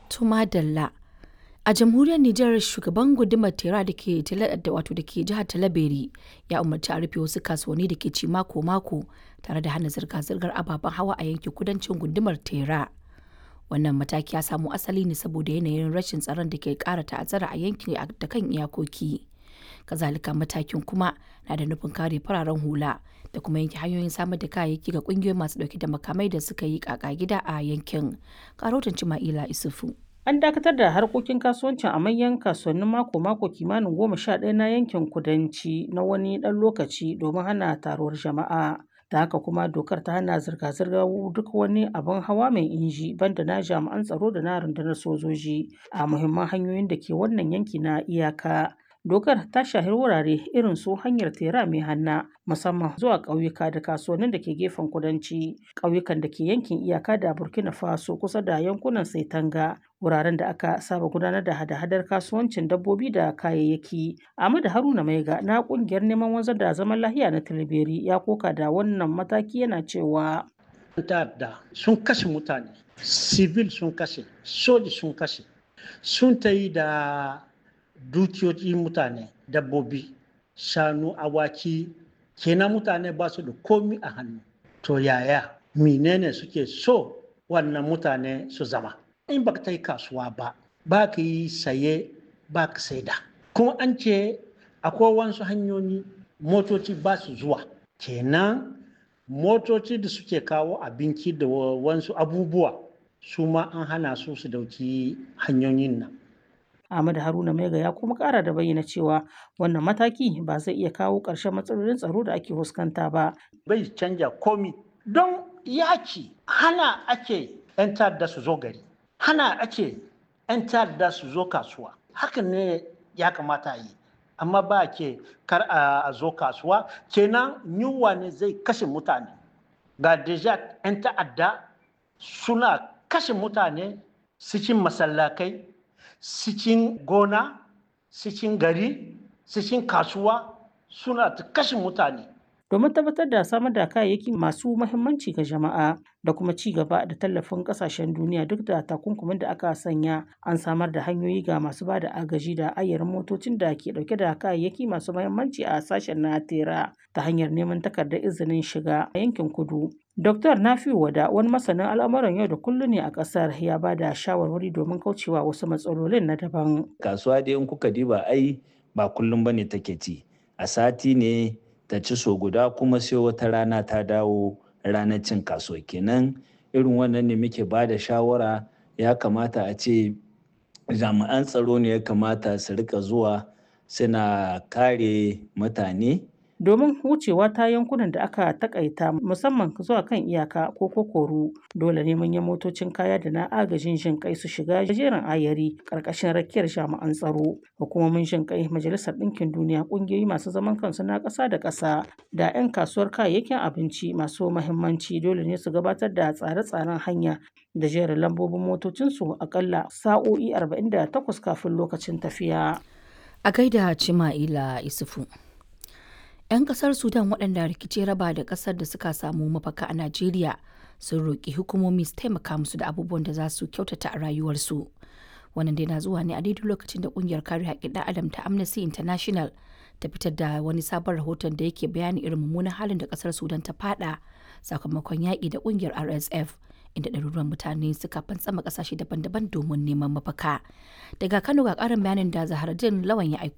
Tuma Dalla. A jamhuriyar Nijar shugaban gundumar Tera da ke wato da ke jihar Talabere ya umarci a rufe wasu kasuwanni da ke ci mako-mako tare da hana zirga-zirgar ababen hawa a yankin kudancin gundumar Tera. Wannan mataki ya samo asali ne saboda yanayin rashin tsaron da ke ƙara ta'azzara a yankin da kan iyakoki. Kazalika matakin kuma na da nufin kare fararen hula da kuma yanke hanyoyin samar da kayayyaki ga kungiyoyi masu dauke da makamai da suka yi kaka gida a yankin. Karotin Cima'ila Isufu. An dakatar da harkokin kasuwancin a manyan kasuwannin mako-mako kimanin goma sha ɗaya na yankin kudanci na wani ɗan lokaci domin hana taruwar jama'a. Da haka kuma dokar ta hana zirga-zirgar duk wani abin hawa mai inji banda na jami'an tsaro da na rundunar sojoji a muhimman hanyoyin da ke wannan yanki na iyaka. Dokar ta shahi wurare irin su hanyar tera mai hanna musamman zuwa ƙauyuka da kasuwannin da ke gefen kudanci, ƙauyukan da ke yankin iyaka da Burkina Faso kusa da yankunan Saitanga, wuraren da aka saba gudanar da hada-hadar kasuwancin dabbobi da kayayyaki. Ahmadu Haruna Maiga na ƙungiyar neman wanzar da zaman lahiya na Tilberi ya koka da wannan mataki yana cewa. ta'adda sun kashe mutane, civil sun kashe, soji sun kashe, sun ta yi da dukiyoyi mutane dabbobi shanu awaki kenan mutane ba su da komi a hannu to yaya menene suke so wannan mutane su zama in ba ta yi kasuwa ba ba ka yi saye ba ka saida kuma an ce akwai wasu hanyoyi motoci ba su zuwa kenan motoci da suke kawo abinci da wasu abubuwa su ma an hana su su dauki hanyoyin nan Ahmad Haruna Maiga ya kuma kara da bayyana cewa wannan mataki ba zai iya kawo ƙarshen matsalolin tsaro da ake fuskanta ba. Bai canja komi don yaki hana ake 'yan ta'adda su zo gari, hana ake 'yan ta'adda su zo kasuwa. Hakan ne ya kamata yi. Amma ba ke kar a zo kasuwa, kenan yunwa ne zai kashe mutane. Ga deja 'yan ta'adda suna kashe mutane cikin masallakai cikin gona cikin gari cikin kasuwa suna ta kashe mutane domin tabbatar da samar da kayayyaki masu mahimmanci ga jama'a da kuma ci gaba da tallafin kasashen duniya duk da takunkumin da aka sanya an samar da hanyoyi ga masu ba da agaji da ayyarin motocin da ke dauke da kayayyaki masu mahimmanci a sashen na tera ta hanyar neman takardar izinin shiga a yankin kudu Dr. Nafiu Wada wani masanin al'amuran yau da kullum ne a ƙasar ya ba da shawarwari domin kaucewa wasu matsalolin na daban. Kasuwa dai in kuka diba ai ba kullum bane take ci. A sati ne ta ci so guda kuma sai wata rana ta dawo ranar cin kasuwa kenan irin wannan ne muke ba da shawara ya kamata a ce jami'an tsaro ne ya kamata su rika zuwa suna kare mutane domin wucewa ta yankunan da aka takaita musamman zuwa kan iyaka ko kokoru dole ne manyan motocin kaya da na agajin jin kai su shiga jerin ayari karkashin rakiyar jami'an tsaro hukumomin jin kai majalisar ɗinkin duniya ƙungiyoyi masu zaman kansu na ƙasa da ƙasa da 'yan kasuwar kayayyakin abinci masu mahimmanci dole ne su gabatar da tsare-tsaren hanya da jerin lambobin motocinsu akalla sa'o'i 48 kafin lokacin tafiya. A gaida Cima'ila Isufu. 'yan kasar sudan waɗanda rikici raba da ƙasar da suka samu mafaka a najeriya sun roƙi hukumomi su taimaka musu da abubuwan da za su kyautata a rayuwarsu wannan dai na zuwa ne a daidai lokacin da ƙungiyar kare haƙƙin ɗan adam ta amnesty international ta fitar da wani sabon rahoton da yake bayani irin mummunan halin da ƙasar sudan ta fada sakamakon yaƙi da ƙungiyar rsf inda ɗaruruwan mutane suka fantsama ƙasashe daban-daban domin neman mafaka daga kano ga ƙarin bayanin da zaharaddin lawan ya aiko